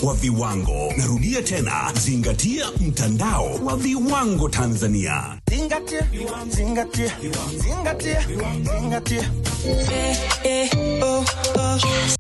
wa viwango. Narudia tena, zingatia mtandao wa viwango Tanzania. Zingatia, zingatia, zingatia, zingatia. Eh, eh, oh, oh.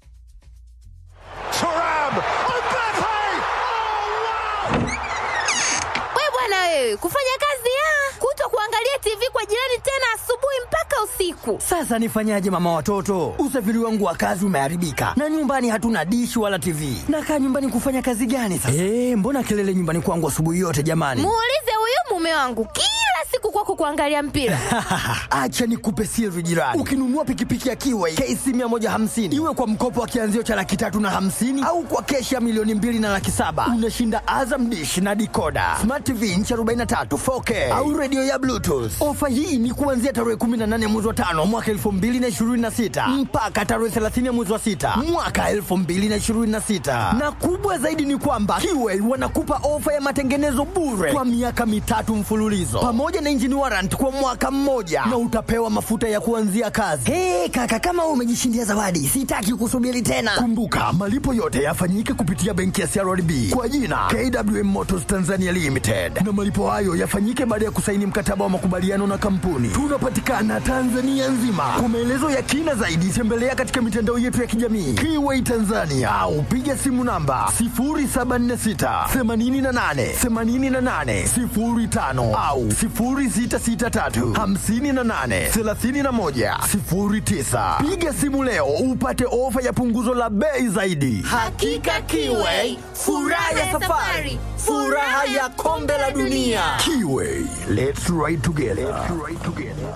Turam! Mbappe! Oh, wow! We bwana wewe, kufanya kazi ya kuto kuangalia TV kwa jirani tena asubuhi mpaka usiku. Sasa nifanyaje mama watoto? Usafiri wangu wa kazi umeharibika na nyumbani hatuna dishi wala TV. Nakaa nyumbani kufanya kazi gani sasa? Eh, mbona kelele nyumbani kwangu asubuhi yote jamani? Muulize huyu mume wangu kila siku kwako kuangalia mpira. Acha nikupe siri jirani. Ukinunua pikipiki ya Kiway KC 150 iwe kwa mkopo wa kianzio cha laki tatu na hamsini au kwa keshi ya milioni mbili na laki saba unashinda Azam dish na dikoda, smart TV inchi 43 4K au redio ya Bluetooth. Ofa hii ni kuanzia tarehe 18 mwezi wa tano mwaka 2026 mpaka tarehe 30 mwezi wa sita mwaka 2026, na kubwa zaidi ni kwamba Kiway wanakupa ofa ya matengenezo bure kwa miaka mitatu mfululizo pamoja na engine warrant kwa mwaka mmoja na utapewa mafuta ya kuanzia kazi. Hey, kaka kama wewe umejishindia zawadi, sitaki kusubiri tena. Kumbuka malipo yote yafanyike kupitia benki ya CRDB kwa jina KWM Motors Tanzania Limited, na malipo hayo yafanyike baada ya kusaini mkataba wa makubaliano na kampuni. Tunapatikana Tanzania nzima. Kwa maelezo ya kina zaidi, tembelea katika mitandao yetu ya kijamii Kiway Tanzania au piga simu namba 0746 88 88 05 au 0663 58 31 09. Piga simu leo upate ofa ya punguzo la bei zaidi. Hakika Kiway, furaha ya safari, furaha ya kombe la dunia. Kiway, let's ride together. Let's ride together.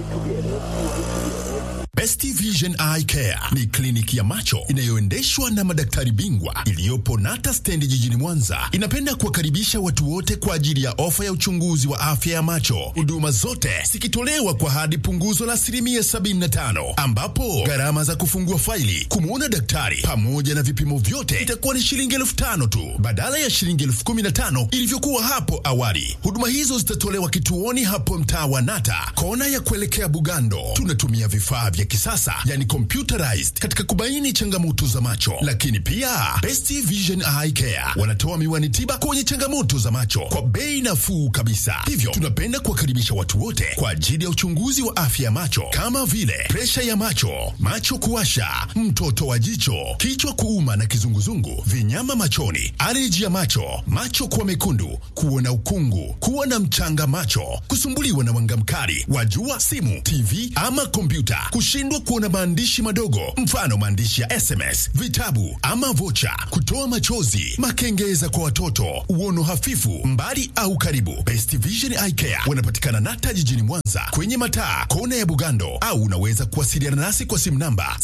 Best Vision Eye Care ni kliniki ya macho inayoendeshwa na madaktari bingwa iliyopo Nata Stendi jijini Mwanza. Inapenda kuwakaribisha watu wote kwa ajili ya ofa ya uchunguzi wa afya ya macho, huduma zote zikitolewa kwa hadi punguzo la asilimia 75, ambapo gharama za kufungua faili, kumwona daktari pamoja na vipimo vyote itakuwa ni shilingi elfu tano tu badala ya shilingi elfu kumi na tano ilivyokuwa hapo awali. Huduma hizo zitatolewa kituoni hapo mtaa wa Nata, kona ya kuelekea Bugando. Tunatumia vifaa vya kisasa yani computerized katika kubaini changamoto za macho, lakini pia Best Vision Eye Care wanatoa miwani tiba kwenye changamoto za macho kwa bei nafuu kabisa. Hivyo tunapenda kuwakaribisha watu wote kwa ajili ya uchunguzi wa afya ya macho kama vile presha ya macho, macho kuwasha, mtoto wa jicho, kichwa kuuma na kizunguzungu, vinyama machoni, aleji ya macho, macho kuwa mekundu, kuona ukungu, kuwa na mchanga macho, kusumbuliwa na mwanga mkali wa jua, simu, TV ama kompyuta, kushindwa kuona maandishi madogo, mfano maandishi ya SMS, vitabu ama vocha, kutoa machozi, makengeza kwa watoto, uono hafifu, mbali au karibu. Best Vision Eye Care wanapatikana Nata jijini Mwanza kwenye mataa kona ya Bugando, au unaweza kuwasiliana nasi kwa simu namba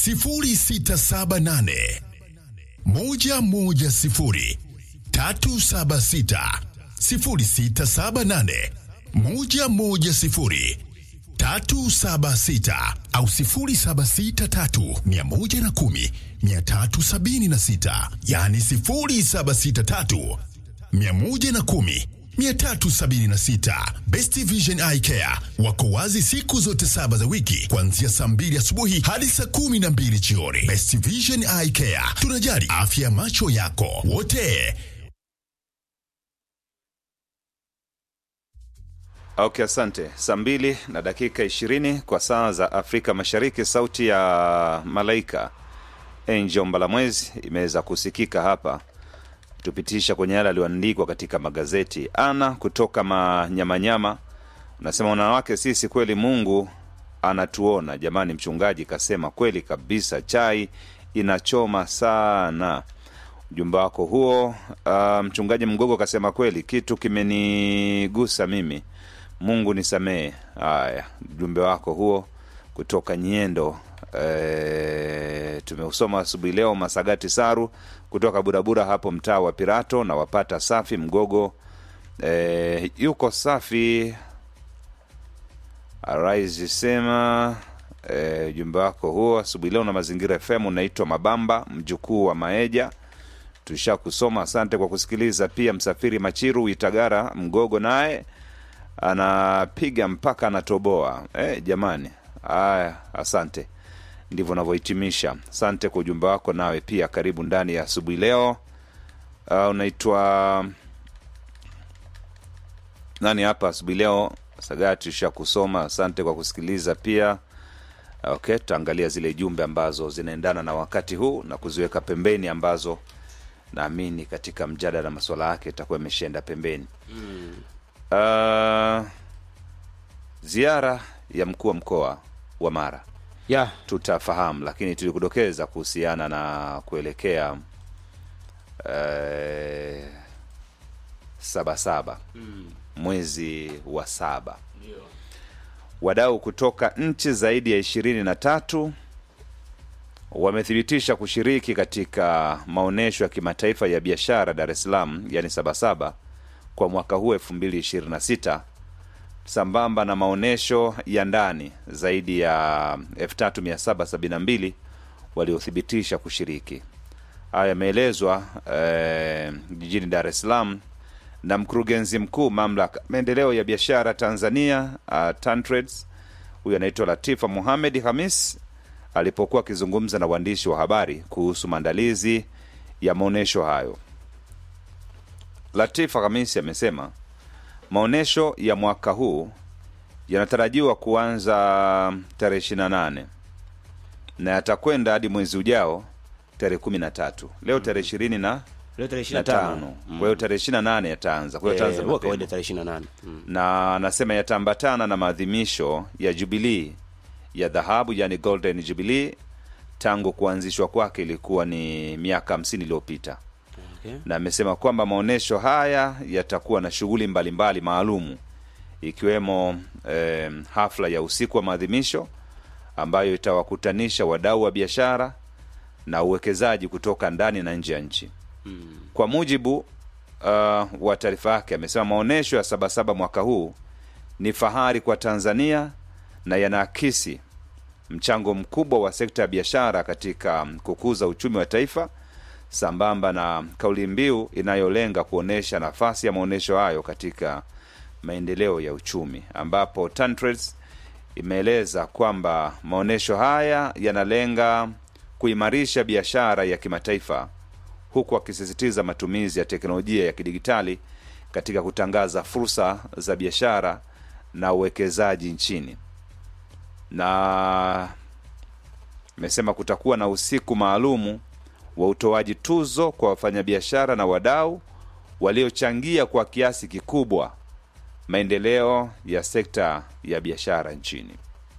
0678 110 376 0678 110 376 au 0763 110 376, yani 0763 110 376. Best Vision Eye Care wako wazi siku zote saba za wiki kuanzia saa mbili asubuhi hadi saa kumi na mbili jioni. Best Vision Eye Care, tunajali afya ya macho yako wote. Okay, asante. Saa mbili na dakika ishirini kwa saa za Afrika Mashariki. Sauti ya Malaika Angel Mbalamwezi imeweza kusikika hapa, tupitisha kwenye yale aliyoandikwa katika magazeti. Ana kutoka Manyamanyama unasema wanawake sisi kweli, Mungu anatuona jamani. Mchungaji kasema kweli kabisa, chai inachoma sana. Ujumbe wako huo. Uh, mchungaji Mgogo kasema kweli, kitu kimenigusa mimi Mungu nisamehe. Haya, ujumbe wako huo kutoka Nyendo e, tumeusoma asubuhi leo. Masagati Saru kutoka Burabura hapo mtaa wa Pirato na wapata safi Mgogo e, yuko safi. Arise sema ujumbe e, wako huo asubuhi leo na Mazingira FM unaitwa Mabamba mjukuu wa Maeja tusha kusoma. Asante kwa kusikiliza. Pia Msafiri Machiru Itagara Mgogo naye anapiga mpaka anatoboa. Eh, jamani, haya, asante. Ndivyo navyohitimisha. Asante kwa ujumbe wako, nawe pia karibu ndani ya asubuhi leo. uh, unaitwa nani hapa asubuhi leo sagati usha kusoma asante kwa kusikiliza pia okay tutaangalia zile jumbe ambazo zinaendana na wakati huu na kuziweka pembeni ambazo naamini katika mjadala masuala yake itakuwa imeshaenda pembeni mm. uh, ziara ya mkuu wa mkoa wa mara ya tutafahamu lakini tulikudokeza kuhusiana na kuelekea eh, saba saba mm. mwezi wa saba wadau kutoka nchi zaidi ya ishirini na tatu wamethibitisha kushiriki katika maonyesho ya kimataifa ya biashara Dar es Salaam yani Sabasaba kwa mwaka huu 2026 sambamba na maonyesho ya ndani zaidi ya 3772 waliothibitisha kushiriki. Haya yameelezwa eh, jijini Dar es Salaam na mkurugenzi mkuu mamlaka maendeleo ya biashara Tanzania uh, TanTrades huyu anaitwa Latifa Muhamed Hamis alipokuwa akizungumza na waandishi wa habari kuhusu maandalizi ya maonyesho hayo. Latifa Hamisi amesema maonyesho ya mwaka huu yanatarajiwa kuanza tarehe 28 na yatakwenda hadi mwezi ujao tarehe 13. Leo tarehe ishirini na leo tarehe na 25 tano kwa hiyo tarehe 28 yataanza. Kwa hiyo Eh, yataanza huwa mapema kawaida tarehe 28 mm. na anasema yataambatana na maadhimisho ya jubilii ya dhahabu yani golden jubilee tangu kuanzishwa kwake ilikuwa ni miaka hamsini iliyopita Okay. na amesema kwamba maonyesho haya yatakuwa na shughuli mbalimbali maalumu ikiwemo eh, hafla ya usiku wa maadhimisho ambayo itawakutanisha wadau wa biashara na uwekezaji kutoka ndani na nje ya nchi kwa mujibu uh, wa taarifa yake amesema maonyesho ya sabasaba mwaka huu ni fahari kwa tanzania na yanaakisi mchango mkubwa wa sekta ya biashara katika kukuza uchumi wa taifa sambamba na kauli mbiu inayolenga kuonyesha nafasi ya maonyesho hayo katika maendeleo ya uchumi ambapo TanTrades imeeleza kwamba maonyesho haya yanalenga kuimarisha biashara ya kimataifa huku akisisitiza matumizi ya teknolojia ya kidigitali katika kutangaza fursa za biashara na uwekezaji nchini na imesema kutakuwa na usiku maalumu wa utoaji tuzo kwa wafanyabiashara na wadau waliochangia kwa kiasi kikubwa maendeleo ya sekta ya biashara nchini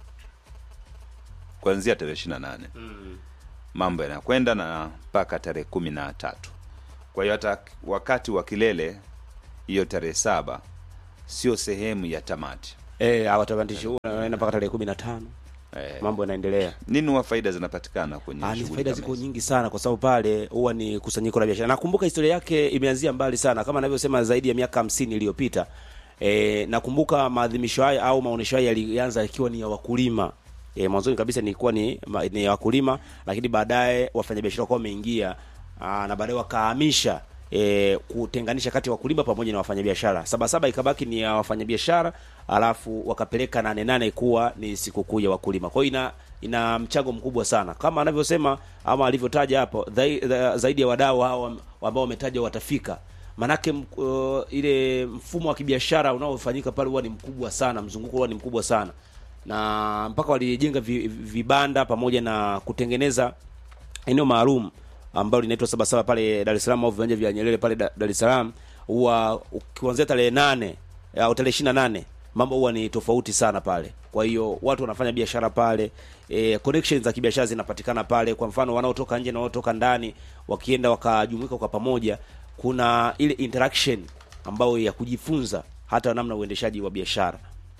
kuanzia tarehe 28 mambo yanakwenda na mpaka tarehe kumi na tatu kwa hiyo hata wakati wa kilele hiyo tarehe saba sio sehemu ya tamati eh hawatabandishi huo naenda mpaka tarehe 15 eh, mambo yanaendelea nini huwa faida zinapatikana kwenye Ah, ni shughuli faida kama ziko hizi? nyingi sana kwa sababu pale huwa ni kusanyiko la biashara. Nakumbuka historia yake imeanzia mbali sana kama anavyosema zaidi ya miaka hamsini iliyopita. E, nakumbuka maadhimisho haya au maonesho haya yalianza ikiwa ni ya wakulima. E, mwanzoni kabisa nilikuwa ni, ma- ni ya wakulima lakini baadaye wafanyabiashara wakawa wameingia aa, na baadaye wakahamisha e, kutenganisha kati ya wakulima pamoja na wafanyabiashara. Saba saba ikabaki ni ya wafanyabiashara alafu wakapeleka nane nane kuwa ni sikukuu ya wakulima. Kwa hiyo ina ina mchango mkubwa sana kama anavyosema ama alivyotaja hapo dhai- dha- zaidi ya wadau hao am- ambao wametaja watafika manake m- uh, ile mfumo wa kibiashara unaofanyika pale huwa ni mkubwa sana mzunguko huwa ni mkubwa sana na mpaka walijenga vi, vibanda pamoja na kutengeneza eneo maalum ambalo linaitwa Sabasaba pale Dar es Salaam au viwanja vya Nyerere pale Da- Dar es Salaam, huwa kuanzia tarehe nane au tarehe ishirini na nane mambo huwa ni tofauti sana pale. Kwa hiyo watu wanafanya biashara pale, e, connections za kibiashara zinapatikana pale. Kwa mfano wanaotoka nje na wanaotoka ndani wakienda wakajumuika kwa pamoja, kuna ile interaction ambayo ya kujifunza hata namna uendeshaji wa biashara.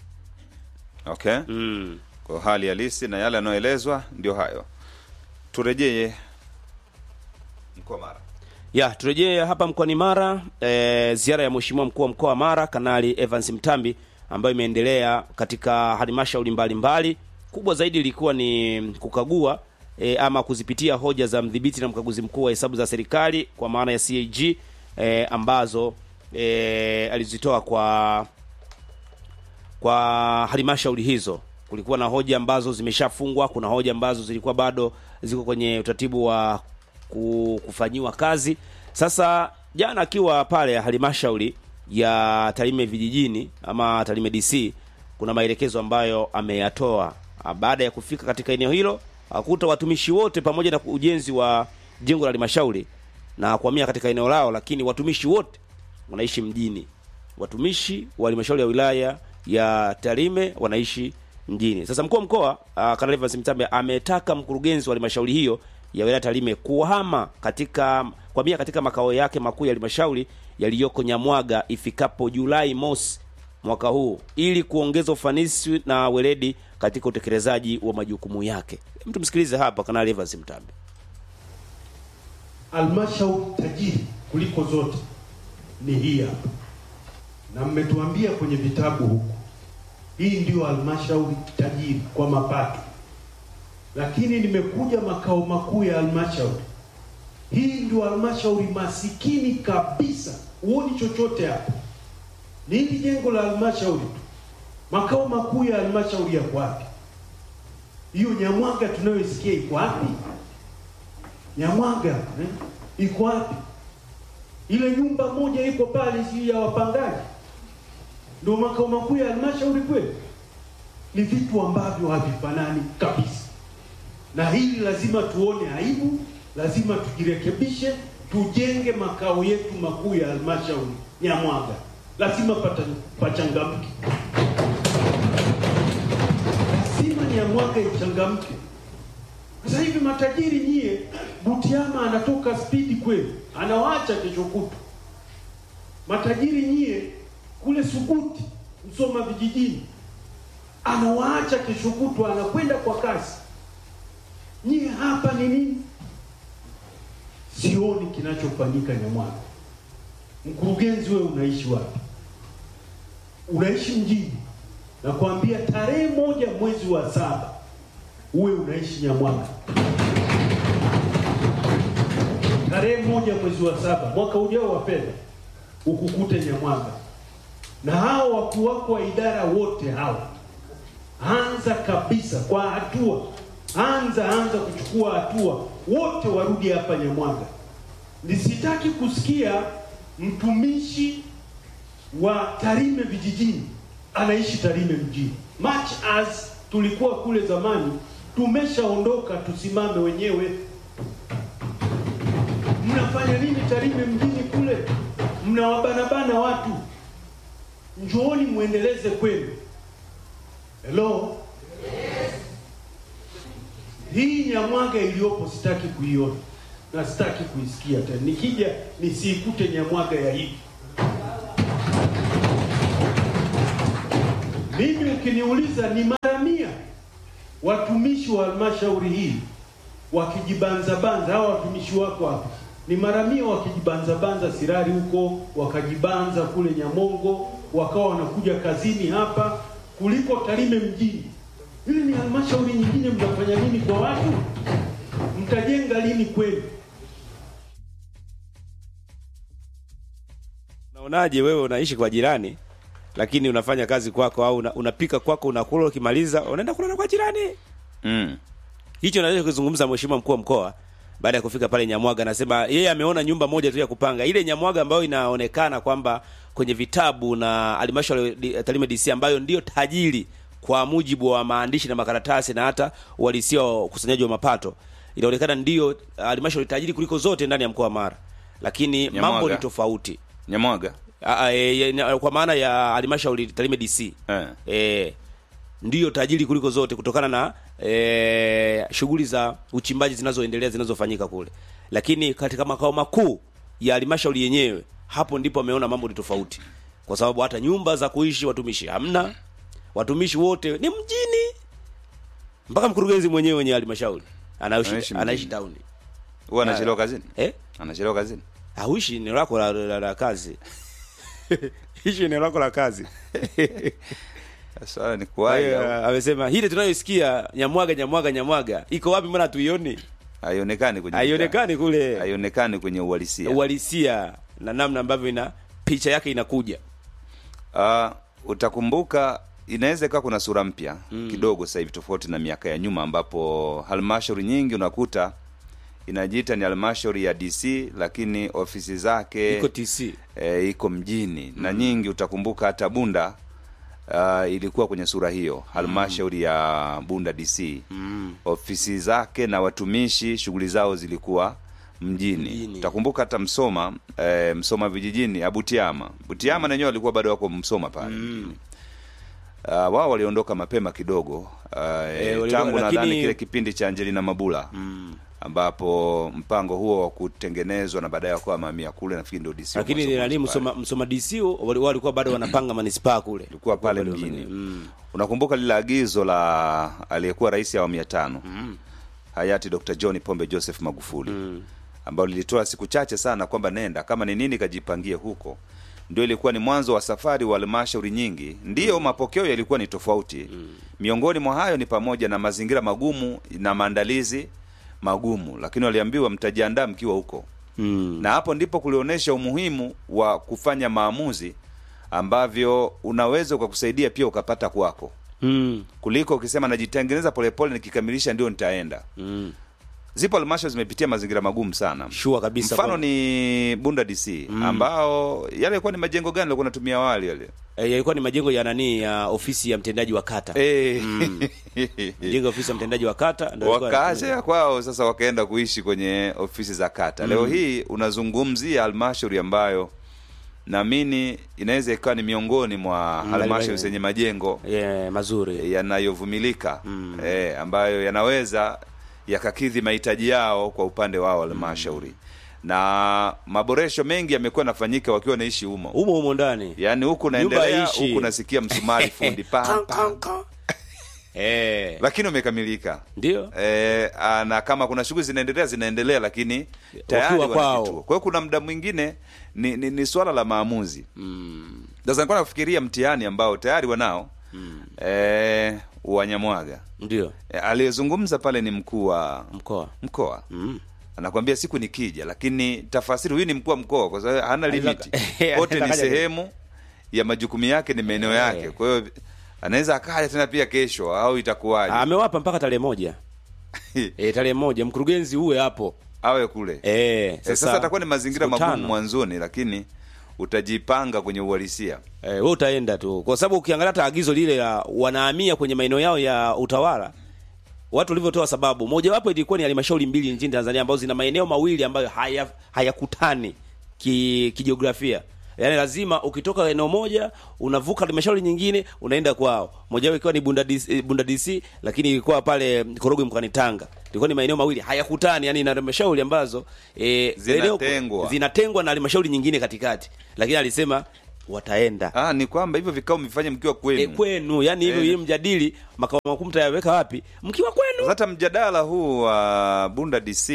okay Mm. kwa hali halisi na yale yanayoelezwa ndio hayo turejee mkoa mara Ya, turejee hapa mkoani Mara. E, ziara ya Mheshimiwa mkuu wa mkoa wa Mara Kanali Evans Mtambi ambayo imeendelea katika halmashauri mbalimbali. Kubwa zaidi ilikuwa ni kukagua e, ama kuzipitia hoja za mdhibiti na mkaguzi mkuu wa hesabu za serikali kwa maana ya CAG e, ambazo e, alizitoa kwa kwa halmashauri hizo. Kulikuwa na hoja ambazo zimeshafungwa, kuna hoja ambazo zilikuwa bado ziko kwenye utaratibu wa ku- kufanyiwa kazi. Sasa jana akiwa pale halmashauri ya Tarime vijijini ama Tarime DC, kuna maelekezo ambayo ameyatoa Ah, baada ya kufika katika eneo hilo, akuta watumishi wote pamoja na ujenzi wa jengo la halmashauri na kuhamia katika eneo lao, lakini watumishi wote wanaishi mjini. Watumishi wa halmashauri ya wilaya ya Tarime wanaishi mjini. Sasa mkuu wa mkoa uh, Kanali Evans Mtambe ametaka mkurugenzi wa halmashauri hiyo ya wilaya Tarime kuhama katika kuhamia katika makao yake makuu ya halmashauri yaliyoko Nyamwaga ifikapo Julai mosi mwaka huu ili kuongeza ufanisi na weledi katika utekelezaji wa majukumu yake. Mtu msikilize hapa Kanali Evans Mtambe. Halmashauri tajiri kuliko zote ni hii hapa, na mmetuambia kwenye vitabu huku, hii ndio halmashauri tajiri kwa mapato, lakini nimekuja makao makuu ya halmashauri, hii ndio halmashauri masikini kabisa, huoni chochote hapa. Ni hili jengo la halmashauri tu, makao makuu ya halmashauri yako wapi? Hiyo Nyamwaga tunayoisikia iko wapi? Nyamwaga eh? iko wapi? Ile nyumba moja iko pale, si ya wapangaji, ndio makao makuu ya halmashauri kweli? Ni vitu ambavyo havifanani kabisa, na hili lazima tuone aibu, lazima tujirekebishe, tujenge makao yetu makuu ya halmashauri Nyamwaga, lazima pata pachangamke, lazima Nyamwaga ichangamke. Sasa hivi matajiri nyie, Butiama anatoka spidi kweli, anawaacha kesho kutu. Matajiri nyie kule Suguti, Msoma vijijini, anawaacha kesho kutu, anakwenda kwa kasi. Nyie hapa ni nini? Sioni kinachofanyika Nyamwaga. Mkurugenzi, wewe unaishi wapi? Unaishi mjini, nakwambia tarehe moja mwezi wa saba uwe unaishi Nyamwaga tarehe moja mwezi wa saba mwaka ujao wa fedha ukukute Nyamwaga, na hao wakuu wako wa idara wote hao, anza kabisa kwa hatua, anza anza kuchukua hatua, wote warudi hapa Nyamwaga. Nisitaki kusikia mtumishi wa Tarime vijijini anaishi Tarime mjini. Much as tulikuwa kule zamani, tumeshaondoka, tusimame wenyewe. Mnafanya nini Tarime mjini kule? Mnawabanabana watu, njooni muendeleze kwenu. Hello, hii Nyamwaga iliyopo sitaki kuiona na sitaki kuisikia tena. Nikija nisiikute Nyamwaga ya hivi. Mimi ukiniuliza ni mara mia watumishi wa halmashauri hii wakijibanzabanza, hawa watumishi wako hapa ni mara mia wakijibanzabanza Sirari huko, wakajibanza kule Nyamongo, wakawa wanakuja kazini hapa kuliko Tarime mjini. Hili ni halmashauri nyingine, mnafanya nini kwa watu? Mtajenga lini kweli? Unaonaje wewe unaishi kwa jirani lakini unafanya kazi kwako au una, unapika kwako unakula, ukimaliza unaenda kulala kwa jirani. Mm. Hicho naweza kuzungumza mheshimiwa mkuu wa mkoa baada ya kufika pale Nyamwaga, anasema yeye ameona nyumba moja tu ya kupanga, ile Nyamwaga ambayo inaonekana kwamba kwenye vitabu na halmashauri ya Tarime DC ambayo ndio tajiri kwa mujibu wa maandishi na makaratasi na hata uhalisia wa ukusanyaji wa mapato, inaonekana ndio halmashauri tajiri kuliko zote ndani ya mkoa wa Mara, lakini mambo Nyamwaga. ni tofauti. Nyamwaga. Aa, e, e, na- kwa maana ya halmashauri Tarime DC Eh. e, ndiyo tajiri kuliko zote kutokana na e, shughuli za uchimbaji zinazoendelea zinazofanyika kule, lakini katika makao makuu ya halmashauri yenyewe, hapo ndipo ameona mambo ni tofauti, kwa sababu hata nyumba za kuishi watumishi hamna, watumishi wote ni mjini, mpaka mkurugenzi mwenyewe wenye halmashauri Anaishi anaishi mjini. anaishi town Huwa anachelewa kazini? eh, Anachelewa kazini? hauishi eneo lako la, la, la kazi ishi eneo lako la kazi Swala ni Kwa kuwahi hiyo, au amesema hili tunayosikia Nyamwaga Nyamwaga Nyamwaga iko wapi? Mbona hatuioni? haionekani kwenye Haionekani kule haionekani kwenye uhalisia. uhalisia na namna ambavyo ina picha yake inakuja. Uh, utakumbuka inaweza ikawa kuna sura mpya kidogo sasa hivi tofauti na miaka ya nyuma ambapo halmashauri nyingi unakuta inajiita ni halmashauri ya DC lakini ofisi zake iko TC e, iko mjini na nyingi utakumbuka hata Bunda uh, ilikuwa kwenye sura hiyo halmashauri ya Bunda DC mm. ofisi zake na watumishi shughuli zao zilikuwa mjini, Mjini. utakumbuka hata Msoma e, Msoma vijijini Abutiama Butiama mm. nenyewe walikuwa bado wako Msoma pale mm. Uh, wao waliondoka mapema kidogo uh, waliondoka, tangu nadhani lakini- kile kipindi cha Angelina Mabula mm. ambapo mpango huo wa kutengenezwa na baadaye wakawa mamia kule nafikiri ndio DC lakini mwanzo nani mwanzo pale. msoma, msoma DC wali- walikuwa bado wanapanga manispaa kule ilikuwa pale Bado mjini mm. unakumbuka lile agizo la aliyekuwa rais awamu ya tano mm. hayati Dr. John Pombe Joseph Magufuli mm. ambalo lilitoa siku chache sana kwamba nenda kama ni nini kajipangie huko ndio ilikuwa ni mwanzo wa safari wa halmashauri nyingi ndiyo mapokeo yalikuwa ni tofauti mm. miongoni mwa hayo ni pamoja na mazingira magumu na maandalizi magumu lakini waliambiwa mtajiandaa mkiwa huko Mm. na hapo ndipo kulionyesha umuhimu wa kufanya maamuzi ambavyo unaweza ukakusaidia pia ukapata kwako Mm. kuliko ukisema najitengeneza polepole nikikamilisha ndio nitaenda Mm. zipo halmashauri zimepitia mazingira magumu sana Sure kabisa mfano kweli. ni bunda dc ambao yale yalikuwa ni majengo gani alikuwa natumia awali yale Eh, yalikuwa ni majengo ya nani ya ofisi ya mtendaji wa kata Eh. jengo ya ofisi ya mtendaji wa kata ndio yalikuwa wakaacha yanatumia. ya kwao sasa wakaenda kuishi kwenye ofisi za kata leo hii unazungumzia halmashauri ambayo naamini inaweza ikawa ni miongoni mwa halmashauri mbali- zenye majengo yeah, mazuri yanayovumilika eh, ambayo yanaweza yakakidhi mahitaji yao kwa upande wao halmashauri na maboresho mengi yamekuwa yanafanyika wakiwa naishi humo humo humo ndani yaani huku Nyumba naendelea ishi. huku nasikia msumari fundi pa, Kan, pa. kan, kan. eh, lakini umekamilika ndio e, na kama kuna shughuli zinaendelea zinaendelea lakini tayari Wakiwa wana kwao. kituo. kwa hiyo kuna muda mwingine ni, ni, ni swala la maamuzi sasa nilikuwa nafikiria mtihani ambao tayari wanao mm. e, wanyamwaga ndio e, aliyezungumza pale ni mkuu wa mkoa mkoa mm. anakwambia siku nikija lakini tafasiri huyu ni mkuu wa mkoa kwa sababu hana limiti Anaweza- kote ni Anaweza kaja- sehemu ya majukumu yake ni maeneo yake kwa hiyo anaweza akaja tena pia kesho au itakuwaje amewapa mpaka tarehe moja e, tarehe moja mkurugenzi uwe hapo awe kule e, Eh, sasa atakuwa ni mazingira siku magumu tano. mwanzoni lakini utajipanga kwenye uhalisia Eh, wewe utaenda tu kwa sababu ukiangalia hata agizo lile la wanahamia kwenye maeneo yao ya utawala watu walivyotoa sababu mojawapo ilikuwa ni halmashauri mbili nchini Tanzania ambazo zina maeneo mawili ambayo haya hayakutani ki, kijiografia yaani lazima ukitoka eneo moja unavuka halmashauri nyingine unaenda kwao mojawapo ikiwa ni Bunda DC, Bunda DC lakini ilikuwa pale Korogwe mkoani Tanga ilikuwa ni maeneo mawili hayakutani yani na halmashauri ambazo e, Zinatengwa. zinatengwa na halmashauri nyingine katikati lakini alisema wataenda ah, ni kwamba hivyo vikao mvifanye mkiwa kwenu e, kwenu yani hivyo Eh. hii mjadili makao makuu mtayaweka wapi mkiwa kwenu hata mjadala huu wa bunda dc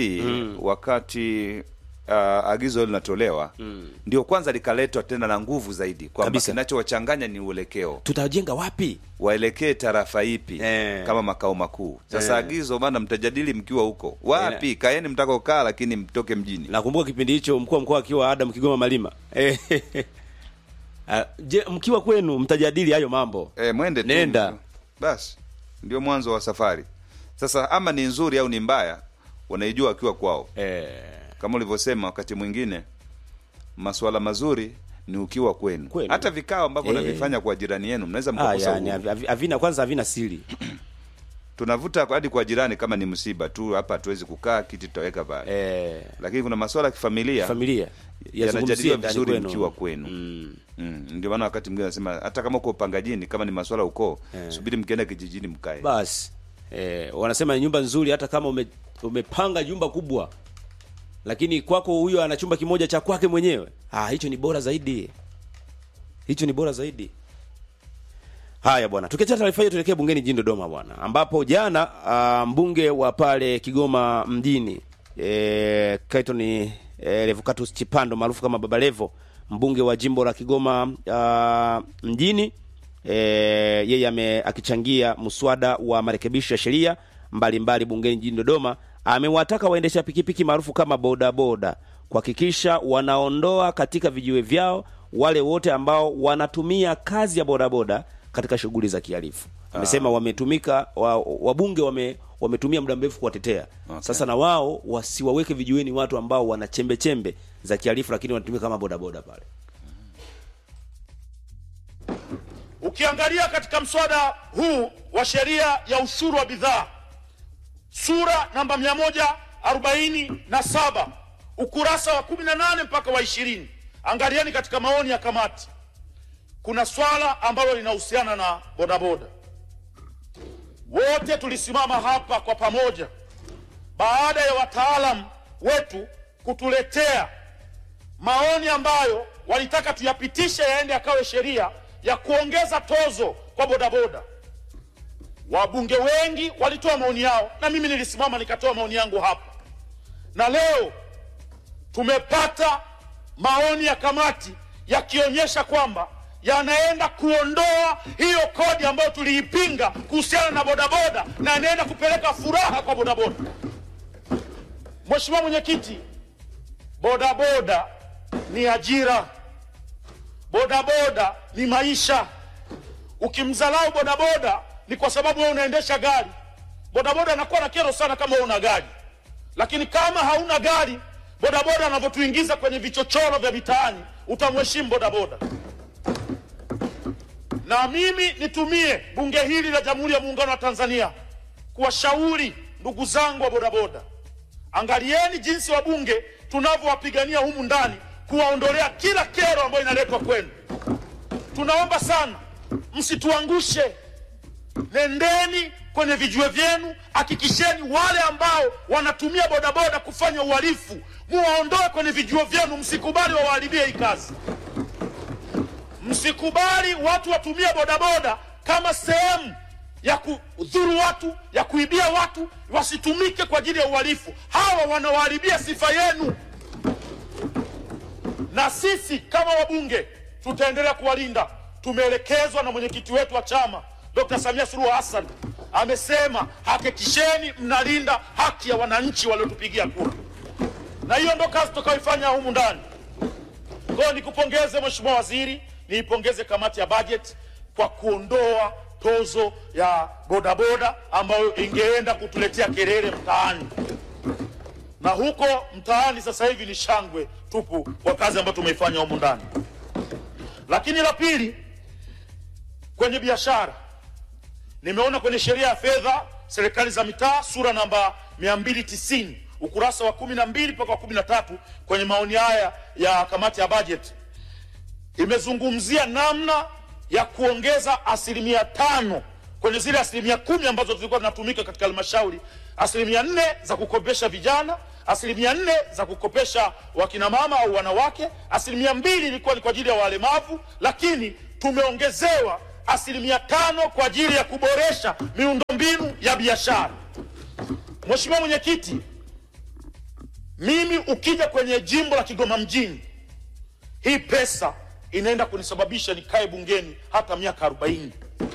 wakati uh, agizo hilo linatolewa ndio kwanza likaletwa tena na nguvu zaidi kwamba Kabisa. kinachowachanganya ni uelekeo tutajenga wapi waelekee tarafa ipi Eh. kama makao makuu sasa Eh. agizo bana mtajadili mkiwa huko wapi kaeni mtakokaa lakini mtoke mjini nakumbuka kipindi hicho mkuu wa mkoa akiwa Adam Kigoma Malima Eh, ah, je mkiwa kwenu mtajadili hayo mambo e, mwende tu Nenda. basi ndio mwanzo wa safari sasa ama ni nzuri au ni mbaya wanaijua wakiwa kwao eh, kama ulivyosema wakati mwingine masuala mazuri ni ukiwa kwenu, Kwenu. hata vikao ambavyo Eh. navifanya kwa jirani yenu mnaweza ah, mkakosa yani uhuru. havi- havina kwanza havina siri tunavuta hadi kwa jirani kama ni msiba tu hapa hatuwezi kukaa kiti tutaweka pale eh, lakini kuna masuala ya kifamilia familia yanajadiliwa yazungumzie ndani vizuri kwenu. mkiwa kwenu Mm. mm. ndio maana wakati mwingine anasema hata kama uko upangajini kama ni masuala ya ukoo subiri mkienda kijijini mkae basi eh, wanasema nyumba nzuri hata kama ume, umepanga jumba kubwa lakini kwako huyo ana chumba kimoja cha kwake mwenyewe ah, hicho ni bora zaidi hicho ni bora zaidi haya bwana tukiacha taarifa hiyo tuelekee bungeni jijini dodoma bwana ambapo jana uh, mbunge wa pale kigoma mjini e, kaiton e, revocatus chipando maarufu kama baba levo mbunge wa jimbo la kigoma uh, mjini e, yeye ame akichangia mswada wa marekebisho ya sheria mbalimbali bungeni jijini dodoma amewataka waendesha pikipiki maarufu kama bodaboda kuhakikisha wanaondoa katika vijiwe vyao wale wote ambao wanatumia kazi ya bodaboda katika shughuli za kihalifu amesema wametumika wa, wabunge wame wametumia muda mrefu kuwatetea Okay. sasa na wao wasiwaweke vijueni watu ambao wana chembe chembe za kihalifu lakini wanatumia kama bodaboda pale Ukiangalia katika mswada huu wa sheria ya ushuru wa bidhaa sura namba 147 ukurasa wa 18 mpaka wa 20, angalieni katika maoni ya kamati, kuna swala ambalo linahusiana na bodaboda. Wote tulisimama hapa kwa pamoja baada ya wataalamu wetu kutuletea maoni ambayo walitaka tuyapitishe yaende yakawe sheria ya kuongeza tozo kwa bodaboda. Wabunge wengi walitoa maoni yao, na mimi nilisimama nikatoa maoni yangu hapa, na leo tumepata maoni ya kamati yakionyesha kwamba yanaenda kuondoa hiyo kodi ambayo tuliipinga kuhusiana na bodaboda na yanaenda kupeleka furaha kwa bodaboda. Mheshimiwa Mwenyekiti, bodaboda ni ajira, bodaboda ni maisha. Ukimdharau bodaboda ni kwa sababu wewe unaendesha gari. Bodaboda anakuwa na kero sana kama wewe una gari, lakini kama hauna gari, bodaboda anavyotuingiza kwenye vichochoro vya mitaani, utamheshimu bodaboda. Na mimi nitumie bunge hili la Jamhuri ya Muungano wa Tanzania kuwashauri ndugu zangu wa bodaboda, angalieni jinsi wabunge tunavyowapigania humu ndani kuwaondolea kila kero ambayo inaletwa kwenu. Tunaomba sana msituangushe, nendeni kwenye vijue vyenu, hakikisheni wale ambao wanatumia bodaboda kufanya uhalifu muwaondoe kwenye vijuo vyenu, msikubali wawaharibie hii kazi. Msikubali watu watumie bodaboda kama sehemu ya kudhuru watu, ya kuibia watu, wasitumike kwa ajili ya uhalifu. Hawa wanawaharibia sifa yenu, na sisi kama wabunge tutaendelea kuwalinda. Tumeelekezwa na mwenyekiti wetu wa chama Dr. Samia Suluhu Hassan amesema hakikisheni mnalinda haki ya wananchi waliotupigia kura, na hiyo ndo kazi tutakayoifanya humu ndani. Kwa hiyo nikupongeze Mheshimiwa Waziri, niipongeze kamati ya bajeti kwa kuondoa tozo ya bodaboda ambayo ingeenda kutuletea kelele mtaani, na huko mtaani sasa hivi ni shangwe tupu kwa kazi ambayo tumeifanya humu ndani. Lakini la pili, kwenye biashara, nimeona kwenye sheria ya fedha serikali za mitaa sura namba 290 ukurasa wa 12 mpaka wa 13 kwenye maoni haya ya kamati ya bajeti imezungumzia namna ya kuongeza asilimia tano kwenye zile asilimia kumi ambazo zilikuwa zinatumika katika halmashauri, asilimia nne za kukopesha vijana, asilimia nne za kukopesha wakinamama au wanawake, asilimia mbili ilikuwa ni kwa ajili ya walemavu, lakini tumeongezewa asilimia tano kwa ajili ya kuboresha miundombinu ya biashara. Mheshimiwa Mwenyekiti, mimi ukija kwenye jimbo la Kigoma mjini, hii pesa inaenda kunisababisha nikae bungeni hata miaka 40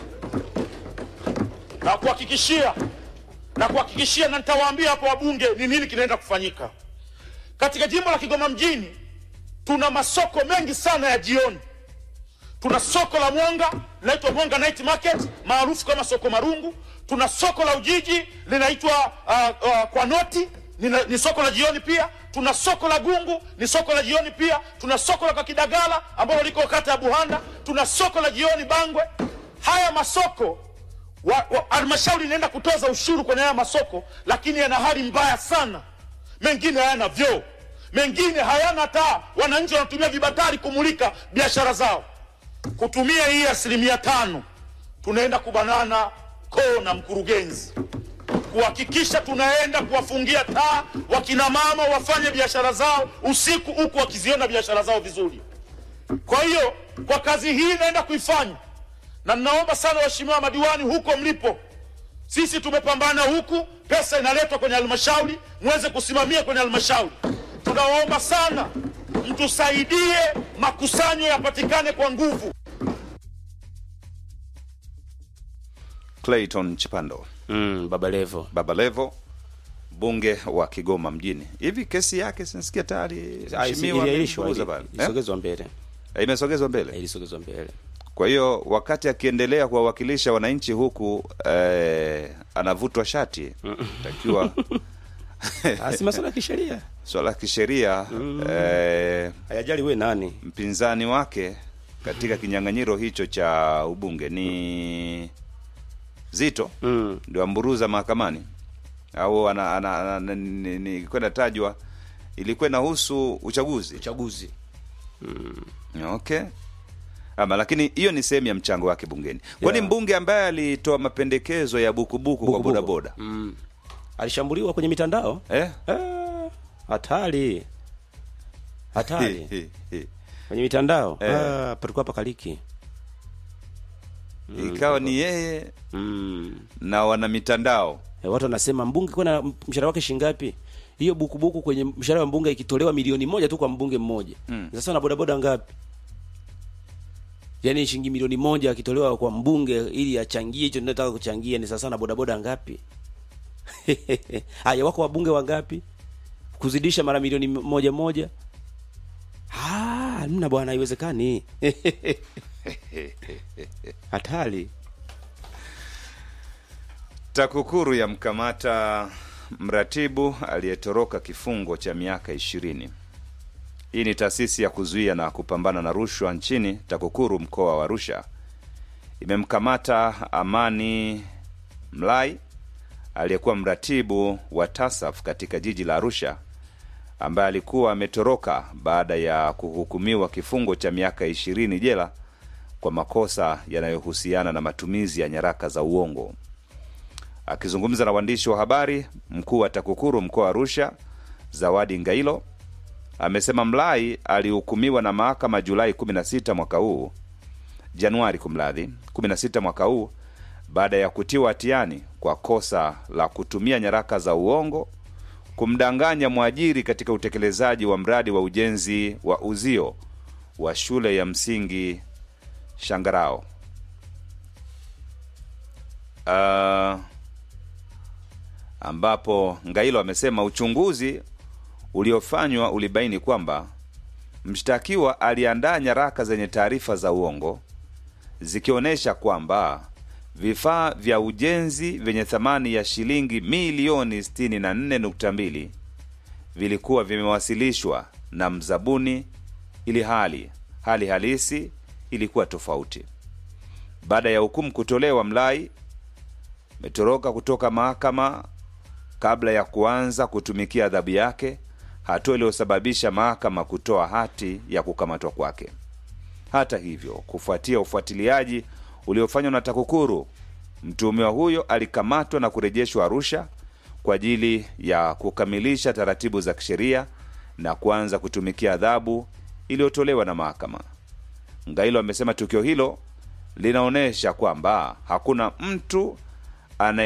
na kuhakikishia na kuhakikishia, na nitawaambia hapo wabunge ni nini kinaenda kufanyika katika jimbo la Kigoma mjini. Tuna masoko mengi sana ya jioni. Tuna soko la Mwanga linaitwa Mwanga Night Market maarufu kama soko Marungu. Tuna soko la Ujiji linaitwa uh, uh, kwa noti ni, ni soko la jioni pia. Tuna soko la Gungu ni soko la jioni pia. Tuna soko la Kakidagala ambalo liko kata ya Buhanda. Tuna soko la jioni Bangwe. Haya masoko halmashauri inaenda kutoza ushuru kwenye haya masoko, lakini yana hali mbaya sana. Mengine hayana vyoo, mengine hayana taa. Wananchi wanatumia vibatari kumulika biashara zao. Kutumia hii asilimia tano, tunaenda kubanana koo na mkurugenzi kuhakikisha tunaenda kuwafungia taa wakina mama wafanye biashara zao usiku, huku wakiziona biashara zao vizuri. Kwa hiyo kwa kazi hii naenda kuifanya, na ninaomba sana waheshimiwa madiwani huko mlipo, sisi tumepambana huku, pesa inaletwa kwenye halmashauri, muweze kusimamia kwenye halmashauri. Tunawaomba sana mtusaidie, makusanyo yapatikane kwa nguvu. Clayton Chipando mm, Baba Levo, Baba Levo, bunge wa Kigoma mjini. Hivi kesi yake sinasikia tayari mheshimiwa iliahirishwa, amempuuza pale. Eh? ilisogezwa mbele, Eh, Imesogezwa mbele ilisogezwa mbele Kwa hiyo wakati akiendelea kuwawakilisha wananchi huku eh, anavutwa shati takiwa Ah, si masuala ya kisheria swala la kisheria eh, hayajali we nani mpinzani wake katika kinyang'anyiro hicho cha ubunge ni Zito mm. ndio amburuza mahakamani au ana, ana, ana, ni- ni- ilikuwa inatajwa ilikuwa inahusu uchaguzi uchaguzi okay ama lakini hiyo ni sehemu ya mchango wake bungeni kwani Yeah. mbunge ambaye alitoa mapendekezo ya bukubuku kwa Buku buku. bodaboda mm. alishambuliwa kwenye mitandao eh? Ah, hatari hatari kwenye mitandao Eh. ah, palikuwa pakaliki ikawa ni yeye mm. na wana mitandao E, watu wanasema mbunge kuna mshahara wake shingapi hiyo bukubuku kwenye mshahara wa mbunge ikitolewa milioni moja tu kwa mbunge mmoja Mm. sasa na bodaboda ngapi yaani shilingi milioni moja akitolewa kwa mbunge ili achangie hicho ninataka kuchangia ni sasa na bodaboda ngapi haya wako wabunge wangapi kuzidisha mara milioni moja moja Ah, mna bwana haiwezekani hatari TAKUKURU yamkamata mratibu aliyetoroka kifungo cha miaka ishirini. Hii ni taasisi ya kuzuia na kupambana na rushwa nchini. TAKUKURU mkoa wa Arusha imemkamata Amani Mlai aliyekuwa mratibu wa TASAF katika jiji la Arusha, ambaye alikuwa ametoroka baada ya kuhukumiwa kifungo cha miaka ishirini jela kwa makosa yanayohusiana na matumizi ya nyaraka za uongo. Akizungumza na waandishi wa habari, mkuu wa TAKUKURU mkoa wa Arusha Zawadi Ngailo amesema Mlai alihukumiwa na mahakama Julai 16 mwaka huu, Januari kumradhi, 16 mwaka huu baada ya kutiwa hatiani kwa kosa la kutumia nyaraka za uongo kumdanganya mwajiri katika utekelezaji wa mradi wa ujenzi wa uzio wa shule ya msingi Shangarao. Uh, ambapo Ngailo amesema uchunguzi uliofanywa ulibaini kwamba mshtakiwa aliandaa nyaraka zenye taarifa za uongo zikionyesha kwamba vifaa vya ujenzi vyenye thamani ya shilingi milioni 64.2 vilikuwa vimewasilishwa na mzabuni ili hali hali halisi ilikuwa tofauti. Baada ya hukumu kutolewa, Mlai ametoroka kutoka mahakama kabla ya kuanza kutumikia adhabu yake, hatua iliyosababisha mahakama kutoa hati ya kukamatwa kwake. Hata hivyo, kufuatia ufuatiliaji uliofanywa na TAKUKURU, mtuhumiwa huyo alikamatwa na kurejeshwa Arusha kwa ajili ya kukamilisha taratibu za kisheria na kuanza kutumikia adhabu iliyotolewa na mahakama. Ngailo amesema tukio hilo linaonyesha kwamba hakuna mtu anaye